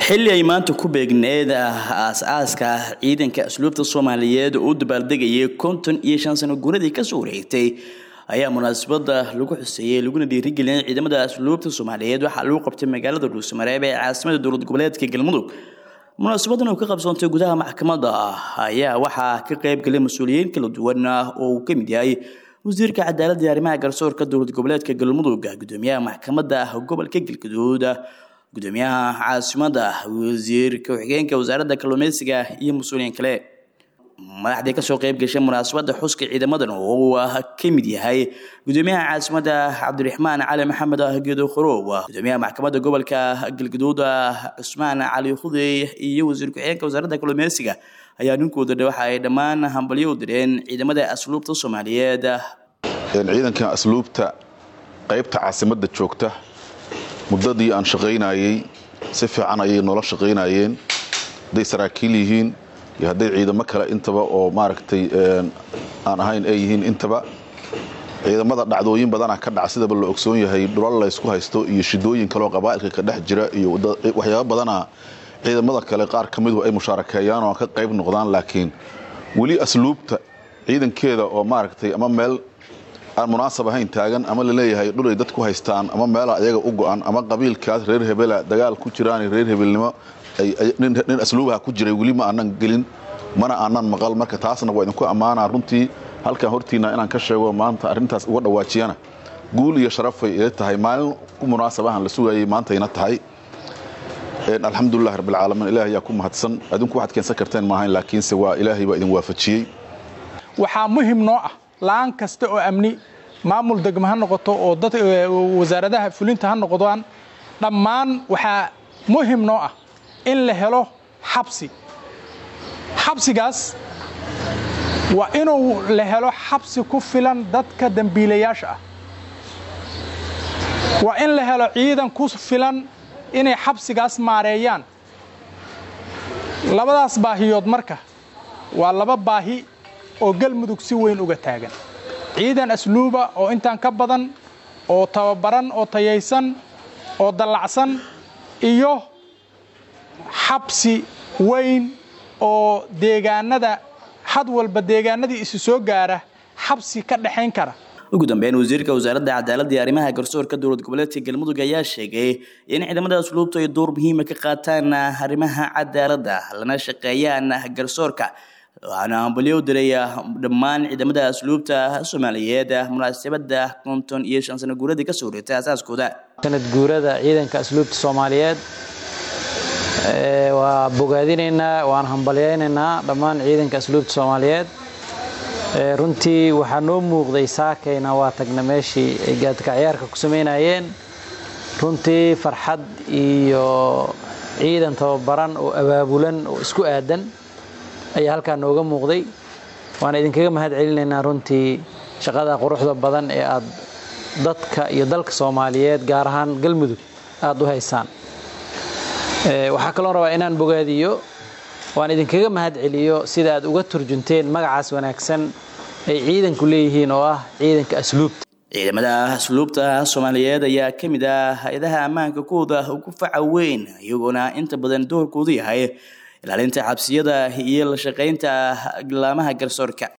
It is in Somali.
xilli ay maanta ku beegneed aas-aaska ciidanka asluubta soomaaliyeed oo u dabaaldegayay konton iyo shan sano guuradii kasoo wareegtay ayaa munaasabada lagu xuseeyey laguna dhiirigeliyay ciidamada asluubta soomaaliyeed waxaa lagu qabtay magaalada dhuusamareeb ee caasimada dowlad goboleedka galmudug munaasabadan oo ka qabsoontay gudaha maxkamadda ayaa waxaa ka qaybgalay mas-uuliyiin kala duwan oo uu ka mid yahay wasiirka cadaaladda iyo arrimaha garsoorka dowlad goboleedka galmudug gudoomiyaha maxkamadda gobolka galgaduud gudoomiyaha caasimada wasiirka ku-xigeenka wasaaradda kalluumeysiga iyo mas-uuliyiin kale madaxdii kasoo qayb gashay munaasabada xuska ciidamadan oo uu ka mid yahay gudoomiyaha caasimada cabdiraxmaan cali maxamed geedo khorow gudoomiyaha maxkamadda gobolka galgaduud cusmaan cali khudey iyo wasiir ku-xigeenka wasaaradda kalluumeysiga ayaa ninkooda waxa ay dhammaan hambalyo u direen ciidamada asluubta soomaaliyeed ciidankan asluubta qaybta caasimadda joogta muddadii aan shaqaynayey si fiican ayay noola shaqaynayeen hadday saraakiil yihiin iyo hadday ciidamo kale intaba oo maaragtay aan ahayn ay yihiin intaba ciidamada dhacdooyin badana ka dhaca sidaba la ogsoon yahay dhulal laysku haysto iyo shidooyin kaleoo qabaa'ilka ka dhex jira iyo waxyaaba badana ciidamada kale qaar ka midu ay mushaarakeeyaan oo ka qayb noqdaan laakiin weli asluubta ciidankeeda oo maaragtay ama meel aan munaasab ahayn taagan ama laleeyahay dhulay dad ku haystaan ama meela ayaga u go-an ama qabiilkaas reer hebela dagaal ku jiraan reer hebelnimo nin asluubaha ku jiray weli ma aanan gelin mana aanan maqal marka taasna waa idinku ammaanaa runtii halkan hortiina inaan ka sheego maanta arrintaas uga dhawaajiyana guul iyo sharafay ila tahay maalin ku munaasabahan la sugayay maantayna tahay alxamdulilah rabbilcaalamiin ilaah ayaa ku mahadsan adinku waxaad keensan karteen maahayn laakiinse waa ilaahay baa idin waafajiyey waxaa muhim noo ah la-aan kasta oo amni maamul degmo ha noqoto oo dad wasaaradaha fulinta ha noqdaan dhammaan waxaa muhim noo ah in la helo xabsi xabsigaas waa inuu la helo xabsi ku filan dadka dembiilayaasha ah waa in la helo ciidan ku filan inay xabsigaas maareeyaan labadaas baahiyood marka waa laba baahi oo galmudug si weyn uga taagan ciidan asluuba oo intaan ka badan oo tababaran oo tayaysan oo dallacsan iyo xabsi weyn oo deegaanada had walba deegaanadii isu soo gaara xabsi ka dhexayn kara ugu dambeyn wasiirka wasaaradda cadaaladda iyo arrimaha garsoorka dowlad goboleedka galmudug ayaa sheegay in ciidamada asluubtu ay door muhiima ka qaataan arrimaha cadaaladda lana shaqeeyaan garsoorka waxaana hambalyo u diray dhammaan ciidamada asluubta soomaaliyeed munaasabada konton iyo shan sano guuradii kasoo wareegtay asaaskooda sanad guurada ciidanka asluubta soomaaliyeed waa bogaadinaynaa waan hambalyaynaynaa dhammaan ciidanka asluubta soomaaliyeed runtii waxaa noo muuqday saakayna waa tagna meeshii ay gaadka ciyaarka ku samaynayeen runtii farxad iyo ciidan tababaran oo abaabulan oo isku aadan ayaa halkaa nooga muuqday waana idinkaga mahad celinaynaa runtii shaqada quruxda badan ee aad dadka iyo dalka soomaaliyeed gaar ahaan galmudug aada u haysaan waxaa kaloo rabaa inaan bogaadiyo waan idinkaga mahad celiyo sida aad uga turjunteen magacaas wanaagsan ay ciidanku leeyihiin oo ah ciidanka asluubta ciidamada asluubta soomaaliyeed ayaa ka mid ah hay-adaha ammaanka kuwooda ugu faca weyn iyagoona inta badan doorkoodu yahay ilaalinta xabsiyada iyo la shaqaynta laamaha garsoorka